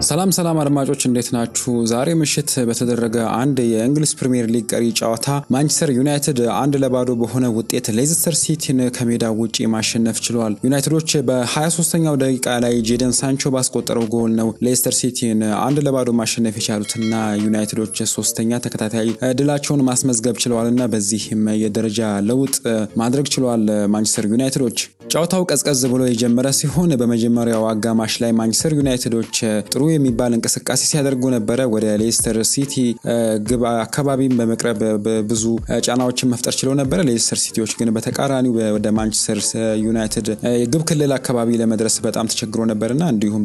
ሰላም ሰላም አድማጮች እንዴት ናችሁ? ዛሬ ምሽት በተደረገ አንድ የእንግሊዝ ፕሪምየር ሊግ ቀሪ ጨዋታ ማንቸስተር ዩናይትድ አንድ ለባዶ በሆነ ውጤት ሌስተር ሲቲን ከሜዳ ውጪ ማሸነፍ ችሏል። ዩናይትዶች በ23ኛው ደቂቃ ላይ ጄደን ሳንቾ ባስቆጠረው ጎል ነው ሌስተር ሲቲን አንድ ለባዶ ማሸነፍ የቻሉትና ዩናይትዶች ሶስተኛ ተከታታይ ድላቸውን ማስመዝገብ ችለዋልና በዚህም የደረጃ ለውጥ ማድረግ ችለዋል ማንቸስተር ዩናይትዶች። ጨዋታው ቀዝቀዝ ብሎ የጀመረ ሲሆን በመጀመሪያው አጋማሽ ላይ ማንቸስተር ዩናይትዶች ጥሩ የሚባል እንቅስቃሴ ሲያደርጉ ነበረ። ወደ ሌስተር ሲቲ ግብ አካባቢም በመቅረብ ብዙ ጫናዎችን መፍጠር ችለው ነበረ። ሌስተር ሲቲዎች ግን በተቃራኒው ወደ ማንቸስተር ዩናይትድ የግብ ክልል አካባቢ ለመድረስ በጣም ተቸግሮ ነበርና እንዲሁም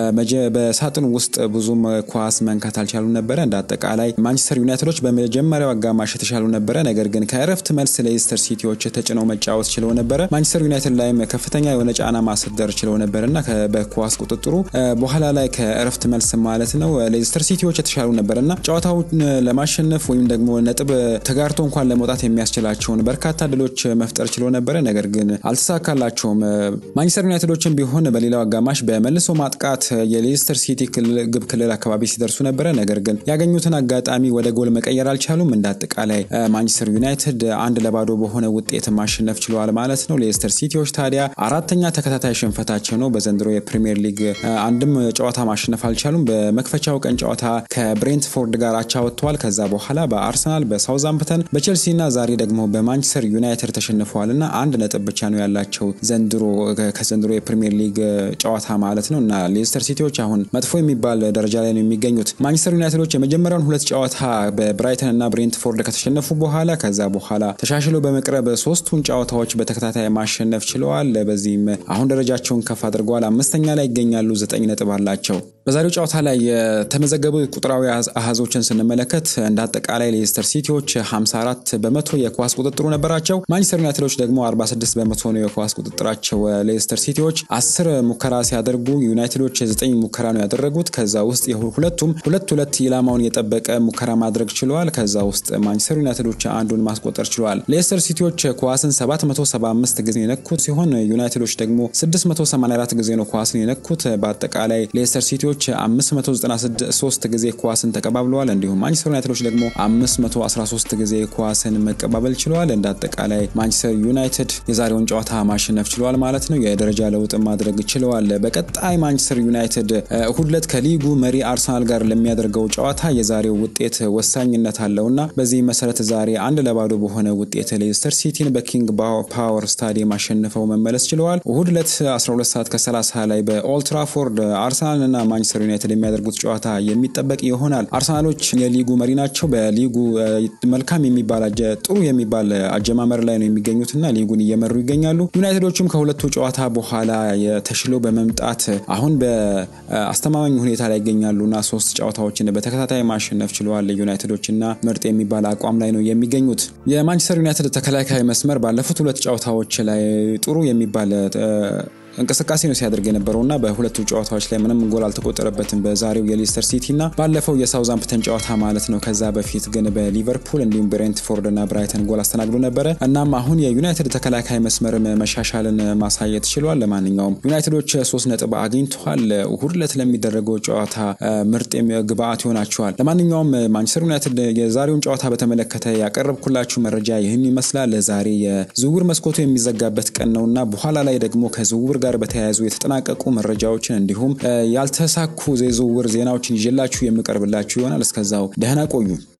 በሳጥን ውስጥ ብዙም ኳስ መንካት አልቻሉ ነበረ። እንደ አጠቃላይ ማንቸስተር ዩናይትዶች በመጀመሪያው አጋማሽ የተሻሉ ነበረ። ነገር ግን ከእረፍት መልስ ሌስተር ሲቲዎች ተጭነው መጫወት ችለው ነበረ። ማንቸስተር ዩናይትድ ላይም ከፍተኛ የሆነ ጫና ማሳደር ችለው ነበርና በኳስ ቁጥጥሩ በኋላ ላይ ከእረፍት መልስ ማለት ነው ሌስተር ሲቲዎች የተሻሉ ነበር እና ጨዋታውን ለማሸነፍ ወይም ደግሞ ነጥብ ተጋርቶ እንኳን ለመውጣት የሚያስችላቸውን በርካታ ድሎች መፍጠር ችሎ ነበረ። ነገር ግን አልተሳካላቸውም። ማንቸስተር ዩናይትዶችን ቢሆን በሌላው አጋማሽ በመልሶ ማጥቃት የሌስተር ሲቲ ግብ ክልል አካባቢ ሲደርሱ ነበረ። ነገር ግን ያገኙትን አጋጣሚ ወደ ጎል መቀየር አልቻሉም። እንደ አጠቃላይ ማንቸስተር ዩናይትድ አንድ ለባዶ በሆነ ውጤት ማሸነፍ ችለዋል ማለት ነው። ሌስተር ሲቲዎች ታዲያ አራተኛ ተከታታይ ሽንፈታቸው ነው። በዘንድሮ የፕሪሚየር ሊግ አንድም ጨዋታ ማሸነፍ አልቻሉም። በመክፈቻው ቀን ጨዋታ ከብሬንትፎርድ ጋር አቻ ወጥተዋል። ከዛ በኋላ በአርሰናል፣ በሳውዛምፕተን፣ በቼልሲ እና ዛሬ ደግሞ በማንቸስተር ዩናይትድ ተሸንፈዋል እና አንድ ነጥብ ብቻ ነው ያላቸው ዘንድሮ ከዘንድሮ የፕሪሚየር ሊግ ጨዋታ ማለት ነው እና ሌስተር ሲቲዎች አሁን መጥፎ የሚባል ደረጃ ላይ ነው የሚገኙት። ማንቸስተር ዩናይትዶች የመጀመሪያውን ሁለት ጨዋታ በብራይተን እና ብሬንትፎርድ ከተሸነፉ በኋላ ከዛ በኋላ ተሻሽለው በመቅረብ ሶስቱን ጨዋታዎች በተከታታይ ማሸነፍ ችለዋል። በዚህም አሁን ደረጃቸውን ከፍ አድርገዋል። አምስተኛ ላይ ይገኛሉ። ዘጠኝ ነጥብ አላቸው። በዛሬው ጨዋታ ላይ የተመዘገቡ ቁጥራዊ አሃዞችን ስንመለከት እንደ አጠቃላይ ሌስተር ሲቲዎች 54 በመቶ የኳስ ቁጥጥሩ ነበራቸው። ማንቸስተር ዩናይትዶች ደግሞ 46 በመቶ ነው የኳስ ቁጥጥራቸው። ሌስተር ሲቲዎች 10 ሙከራ ሲያደርጉ ዩናይትዶች 9 ሙከራ ነው ያደረጉት። ከዛ ውስጥ ሁለቱም ሁለት ሁለት ኢላማውን የጠበቀ ሙከራ ማድረግ ችለዋል። ከዛ ውስጥ ማንቸስተር ዩናይትዶች አንዱን ማስቆጠር ችለዋል። ሌስተር ሲቲዎች ኳስን 775 ጊዜ የነኩት ሲሆን ዩናይትዶች ደግሞ 684 ጊዜ ነው ኳስን የነኩት። በአጠቃላይ ሌስተር ሲቲዎች 593 ጊዜ ኳስን ተቀባብለዋል። እንዲሁም ማንቸስተር ዩናይትዶች ደግሞ 513 ጊዜ ኳስን መቀባበል ችለዋል። እንደ አጠቃላይ ማንቸስተር ዩናይትድ የዛሬውን ጨዋታ ማሸነፍ ችለዋል ማለት ነው። የደረጃ ለውጥ ማድረግ ችለዋል። በቀጣይ ማንቸስተር ዩናይትድ እሁድ ዕለት ከሊጉ መሪ አርሰናል ጋር ለሚያደርገው ጨዋታ የዛሬው ውጤት ወሳኝነት አለውና በዚህ መሰረት ዛሬ አንድ ለባዶ በሆነ ውጤት ሌስተር ሲቲን በኪንግ ፓወር ስታዲየም አሸንፈው መመለስ ችለዋል። እሁድ ዕለት 12 ሰዓት ከ30 ላይ በኦልትራፎርድ አርሰናልና ማንቸስተር ዩናይትድ የሚያደርጉት ጨዋታ የሚጠበቅ ይሆናል። አርሰናሎች የሊጉ መሪ ናቸው። በሊጉ መልካም የሚባል ጥሩ የሚባል አጀማመር ላይ ነው የሚገኙትና ሊጉን እየመሩ ይገኛሉ። ዩናይትዶችም ከሁለቱ ጨዋታ በኋላ ተሽሎ በመምጣት አሁን በአስተማማኝ ሁኔታ ላይ ይገኛሉና ሶስት ጨዋታዎችን በተከታታይ ማሸነፍ ችለዋል። ዩናይትዶችና ምርጥ የሚባል አቋም ላይ ነው የሚገኙት። የማንቸስተር ዩናይትድ ተከላካይ መስመር ባለፉት ሁለት ጨዋታዎች ላይ ጥሩ የሚባል እንቅስቃሴ ነው ሲያደርግ የነበረው እና በሁለቱ ጨዋታዎች ላይ ምንም ጎል አልተቆጠረበትም። በዛሬው የሌስተር ሲቲ እና ባለፈው የሳውዛምፕተን ጨዋታ ማለት ነው። ከዛ በፊት ግን በሊቨርፑል እንዲሁም ብሬንትፎርድ እና ብራይተን ጎል አስተናግዶ ነበረ። እናም አሁን የዩናይትድ ተከላካይ መስመር መሻሻልን ማሳየት ችሏል። ለማንኛውም ዩናይትዶች ሶስት ነጥብ አግኝተዋል። እሁድ ዕለት ለሚደረገው ጨዋታ ምርጥ ግብአት ይሆናቸዋል። ለማንኛውም ማንቸስተር ዩናይትድ የዛሬውን ጨዋታ በተመለከተ ያቀረብኩላችሁ መረጃ ይህን ይመስላል። ዛሬ የዝውውር መስኮቱ የሚዘጋበት ቀን ነው እና በኋላ ላይ ደግሞ ከዝውውር ጋር በተያያዙ የተጠናቀቁ መረጃዎችን እንዲሁም ያልተሳኩ የዝውውር ዜናዎችን ይዤላችሁ የምቀርብላችሁ ይሆናል። እስከዛው ደህና ቆዩ።